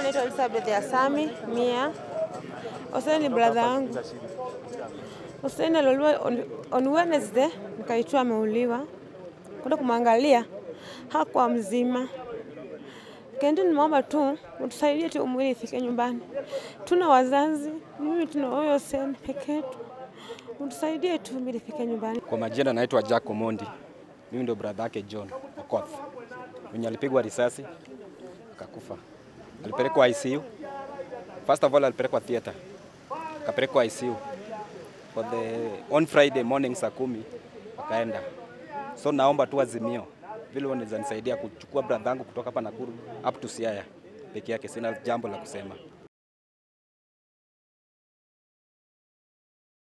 naitwa Elizabeth Asami Mia. Hussein ni brother yangu. Hussein aliuliwa on, on Wednesday, nikaitwa ameuliwa. Kwenda kumwangalia hakuwa mzima. Kendi, nimeomba tu utusaidie tu mwili ifike nyumbani. Tuna wazazi, mimi tuna huyo Hussein peke yetu. Utusaidie tu mwili ifike nyumbani. Kwa majina naitwa Jack Omondi. Mimi ndio brother yake John Okoth. Mwenye alipigwa risasi akakufa. Alipelekwa ICU. First of all alipelekwa theater. Akapelekwa ICU. For the on Friday morning saa kumi akaenda. So naomba tu Azimio vile wanaweza nisaidia kuchukua brother yangu kutoka hapa Nakuru up to Siaya peke yake, sina jambo la kusema.